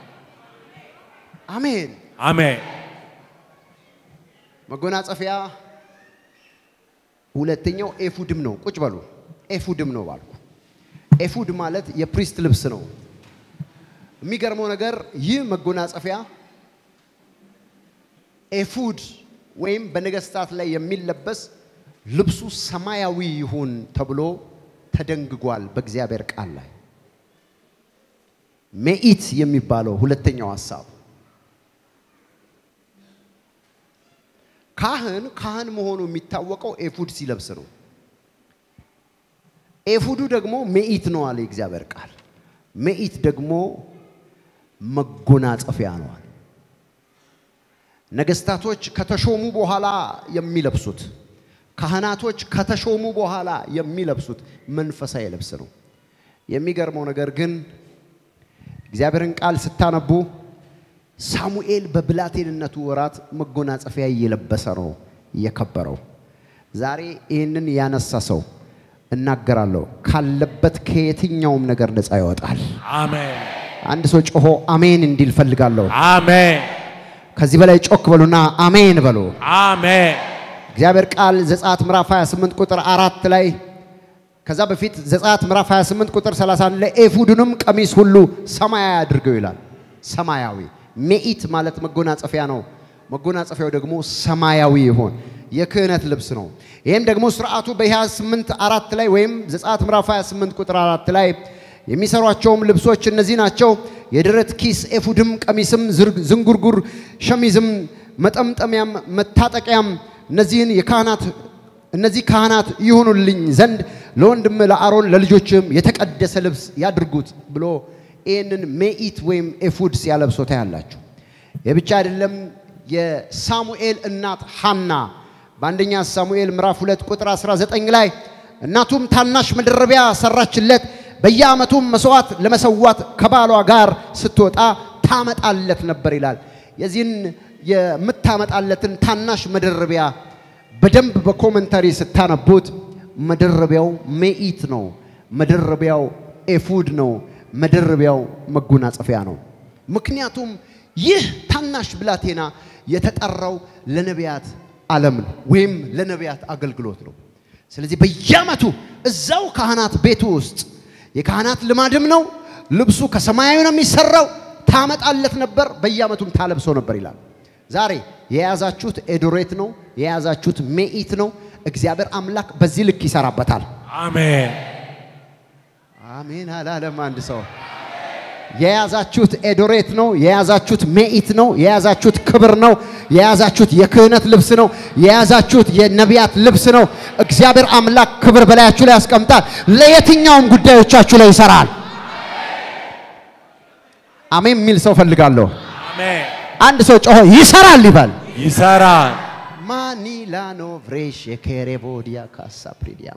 አሜን። አሜን መጎናጸፊያ ሁለተኛው ኤፉድም ነው። ቁጭ በሉ። ኤፉድም ነው ባልኩ። ኤፉድ ማለት የፕሪስት ልብስ ነው። የሚገርመው ነገር ይህ መጎናጸፊያ ኤፉድ ወይም በነገስታት ላይ የሚለበስ ልብሱ ሰማያዊ ይሁን ተብሎ ተደንግጓል በእግዚአብሔር ቃል ላይ። ሜኢት የሚባለው ሁለተኛው ሀሳብ ካህን ካህን መሆኑ የሚታወቀው ኤፉድ ሲለብስ ነው። ኤፉዱ ደግሞ ሜኢት ነው አለ የእግዚአብሔር ቃል። ሜኢት ደግሞ መጎናጸፊያ ነው አለ። ነገስታቶች ከተሾሙ በኋላ የሚለብሱት፣ ካህናቶች ከተሾሙ በኋላ የሚለብሱት መንፈሳዊ ልብስ ነው። የሚገርመው ነገር ግን እግዚአብሔርን ቃል ስታነቡ ሳሙኤል በብላቴንነቱ ወራት መጎናጸፊያ እየለበሰ ነው የከበረው። ዛሬ ይህንን ያነሳ ሰው እናገራለሁ ካለበት ከየትኛውም ነገር ነፃ ይወጣል። አሜን አንድ ሰው ጮሆ አሜን እንዲል ፈልጋለሁ። አሜን ከዚህ በላይ ጮክ በሉና አሜን በሉ። አሜን እግዚአብሔር ቃል ዘጸአት ምዕራፍ 28 ቁጥር አራት ላይ ከዛ በፊት ዘጸአት ምዕራፍ 28 ቁጥር 31 ላይ ኤፉዱንም ቀሚስ ሁሉ ሰማያዊ አድርገው ይላል። ሰማያዊ ሜኢት ማለት መጎናጸፊያ ነው። መጎናጸፊያው ደግሞ ሰማያዊ ይሆን የክህነት ልብስ ነው። ይህም ደግሞ ስርዓቱ በ28 አራት ላይ ወይም ዘጸአት ምዕራፍ 28 ቁጥር አራት ላይ የሚሰሯቸውም ልብሶች እነዚህ ናቸው። የደረት ኪስ፣ ኤፉድም፣ ቀሚስም፣ ዝርግ- ዝንጉርጉር ሸሚዝም፣ መጠምጠሚያም፣ መታጠቂያም እነዚህን የካህናት እነዚህ ካህናት ይሁኑልኝ ዘንድ ለወንድም ለአሮን ለልጆችም የተቀደሰ ልብስ ያድርጉት ብሎ ይህንን ሜኢት ወይም ኤፉድ ሲያለብሶ ታያላችሁ። የብቻ አይደለም። የሳሙኤል እናት ሐና በአንደኛ ሳሙኤል ምዕራፍ 2 ቁጥር 19 ላይ እናቱም ታናሽ መደረቢያ ሰራችለት፣ በየዓመቱም መስዋዕት ለመሰዋት ከባሏ ጋር ስትወጣ ታመጣለት ነበር ይላል። የዚህን የምታመጣለትን ታናሽ መደረቢያ በደንብ በኮመንታሪ ስታነቡት መደረቢያው ሜኢት ነው። መደረቢያው ኤፉድ ነው። መደረቢያው መጎናጸፊያ ነው። ምክንያቱም ይህ ታናሽ ብላቴና የተጠራው ለነቢያት ዓለም ነው ወይም ለነቢያት አገልግሎት ነው። ስለዚህ በየዓመቱ እዛው ካህናት ቤቱ ውስጥ የካህናት ልማድም ነው። ልብሱ ከሰማያዊ ነው የሚሰራው። ታመጣለት ነበር፣ በየዓመቱም ታለብሰው ነበር ይላል። ዛሬ የያዛችሁት ኤዶሬት ነው፣ የያዛችሁት ሜኢት ነው። እግዚአብሔር አምላክ በዚህ ልክ ይሰራበታል። አሜን አሜን አላለም አንድ ሰው። የያዛችሁት ኤዶሬት ነው፣ የያዛችሁት ሜኢት ነው፣ የያዛችሁት ክብር ነው፣ የያዛችሁት የክህነት ልብስ ነው፣ የያዛችሁት የነቢያት ልብስ ነው። እግዚአብሔር አምላክ ክብር በላያችሁ ላይ ያስቀምጣል። ለየትኛውም ጉዳዮቻችሁ ላይ ይሰራል። አሜን የሚል ሰው ፈልጋለሁ። አሜን አንድ ሰው ጮሆ ይሰራል ይባል። ይሰራል ማኒላኖ ቭሬሽ የኬሬቦዲያ ካሳ ፕሪዲያማ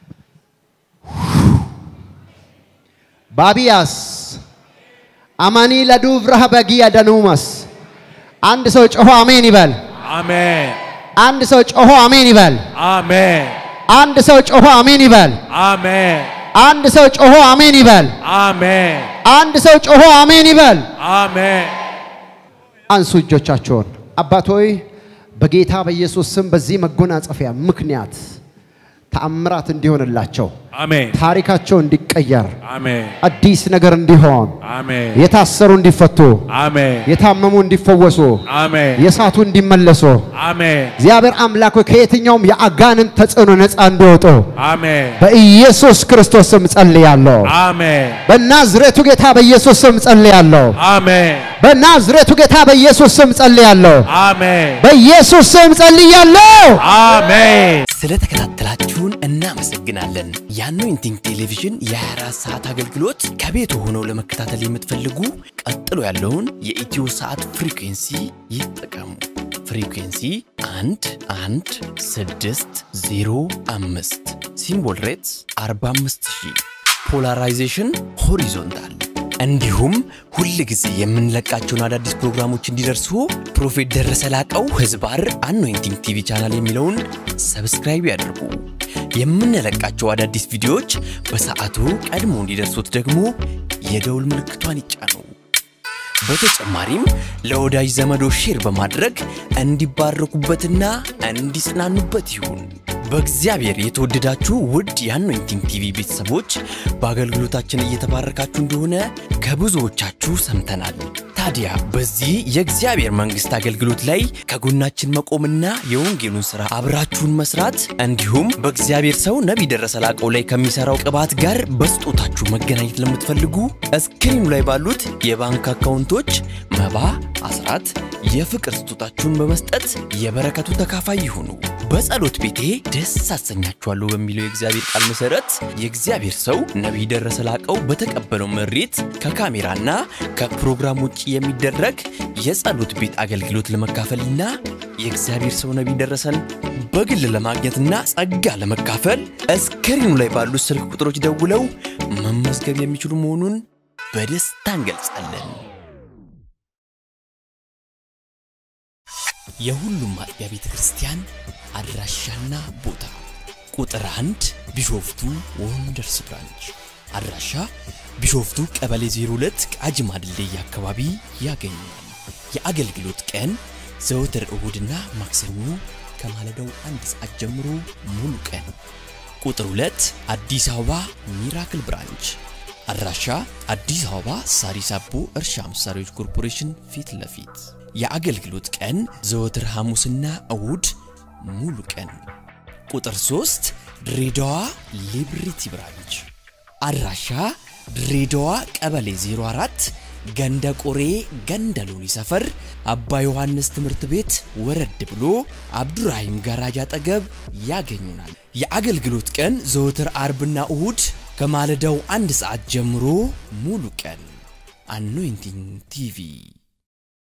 ባቢያስ አማኒ ለዱቭራህ በጊያ ደኑመስ አንድ ሰው ጮሆ አሜን ይበል። አሜን አንድ ሰው ጮሆ አሜን ይበል። አሜን አንድ ሰው ጮሆ አሜን ይበል። አሜን አንድ ሰው ጮሆ አሜን ይበል። አሜን አንድ ሰው ጮሆ አሜን ይበል። አሜን አንሱ እጆቻቸውን። አባት ሆይ በጌታ በኢየሱስ ስም በዚህ መጎናጸፊያ ምክንያት ተአምራት እንዲሆንላቸው አሜን ታሪካቸው እንዲቀየር፣ አሜን አዲስ ነገር እንዲሆን፣ አሜን የታሰሩ እንዲፈቱ፣ አሜን የታመሙ እንዲፈወሱ፣ አሜን የሳቱ እንዲመለሱ አሜን እግዚአብሔር አምላክ ሆይ ከየትኛውም የአጋንንት ተጽዕኖ ነፃ እንዲወጡ አሜን በኢየሱስ ክርስቶስ ስም ጸልያለሁ። አሜን በናዝሬቱ ጌታ በኢየሱስ ስም ጸልያለሁ። አሜን በናዝሬቱ ጌታ በኢየሱስ ስም ጸልያለሁ። አሜን በኢየሱስ ስም ጸልያለሁ። አሜን ስለተከታተላችሁን እናመሰግናለን። የአኖይንቲንግ ቴሌቪዥን የ24 ሰዓት አገልግሎት ከቤት ሆነው ለመከታተል የምትፈልጉ ቀጥሎ ያለውን የኢትዮ ሰዓት ፍሪኩንሲ ይጠቀሙ። ፍሪኩንሲ 1 1 6 0 5 ሲምቦል ሬትስ 45000 ፖላራይዜሽን ሆሪዞንታል እንዲሁም ሁል ጊዜ የምንለቃቸውን አዳዲስ ፕሮግራሞች እንዲደርሱ ፕሮፌት ደረሰ ላቀው ህዝባር አኖይንቲንግ ቲቪ ቻናል የሚለውን ሰብስክራይብ ያድርጉ። የምንለቃቸው አዳዲስ ቪዲዮዎች በሰዓቱ ቀድሞ እንዲደርሱት ደግሞ የደውል ምልክቷን ይጫኑ። በተጨማሪም ለወዳጅ ዘመዶ ሼር በማድረግ እንዲባረኩበትና እንዲጽናኑበት ይሁን። በእግዚአብሔር የተወደዳችሁ ውድ የአኖይንቲንግ ቲቪ ቤተሰቦች በአገልግሎታችን እየተባረካችሁ እንደሆነ ከብዙዎቻችሁ ሰምተናል። ታዲያ በዚህ የእግዚአብሔር መንግሥት አገልግሎት ላይ ከጎናችን መቆምና የወንጌሉን ሥራ አብራችሁን መስራት እንዲሁም በእግዚአብሔር ሰው ነቢይ ደረሰ ላቀው ላይ ከሚሠራው ቅባት ጋር በስጦታችሁ መገናኘት ለምትፈልጉ እስክሪኑ ላይ ባሉት የባንክ አካውንቶች መባ፣ አስራት፣ የፍቅር ስጦታችሁን በመስጠት የበረከቱ ተካፋይ ይሁኑ። በጸሎት ቤቴ ደስ አሰኛችኋለሁ በሚለው የእግዚአብሔር ቃል መሠረት የእግዚአብሔር ሰው ነቢይ ደረሰ ላቀው በተቀበለው መሬት ከካሜራና ከፕሮግራም ውጭ የሚደረግ የጸሎት ቤት አገልግሎት ለመካፈልና የእግዚአብሔር ሰው ነቢይ ደረሰን በግል ለማግኘትና ጸጋ ለመካፈል እስክሪኑ ላይ ባሉት ስልክ ቁጥሮች ደውለው መመዝገብ የሚችሉ መሆኑን በደስታ እንገልጻለን። የሁሉም አጥቢያ ቤተ ክርስቲያን አድራሻና ቦታ ቁጥር አንድ ቢሾፍቱ ወንደርስ ብራንች አድራሻ ቢሾፍቱ ቀበሌ 02 ቃጂማ ድልድይ አካባቢ ያገኛል። የአገልግሎት ቀን ዘወትር እሁድና ማክሰኞ ከማለዳው አንድ ሰዓት ጀምሮ ሙሉ ቀን። ቁጥር 2 አዲስ አበባ ሚራክል ብራንች አድራሻ አዲስ አበባ ሳሪስ አቦ እርሻ መሳሪያዎች ኮርፖሬሽን ፊት ለፊት የአገልግሎት ቀን ዘወትር ሐሙስና እሁድ ሙሉ ቀን። ቁጥር 3 ድሬዳዋ ሊብሪቲ ብራንች አድራሻ ድሬዳዋ ቀበሌ 04 ገንደ ቆሬ ገንደ ሎኒ ሰፈር አባ ዮሐንስ ትምህርት ቤት ወረድ ብሎ አብዱራሂም ጋራጅ አጠገብ ያገኙናል። የአገልግሎት ቀን ዘወትር አርብና እሁድ ከማለዳው አንድ ሰዓት ጀምሮ ሙሉ ቀን። አኖይንቲንግ ቲቪ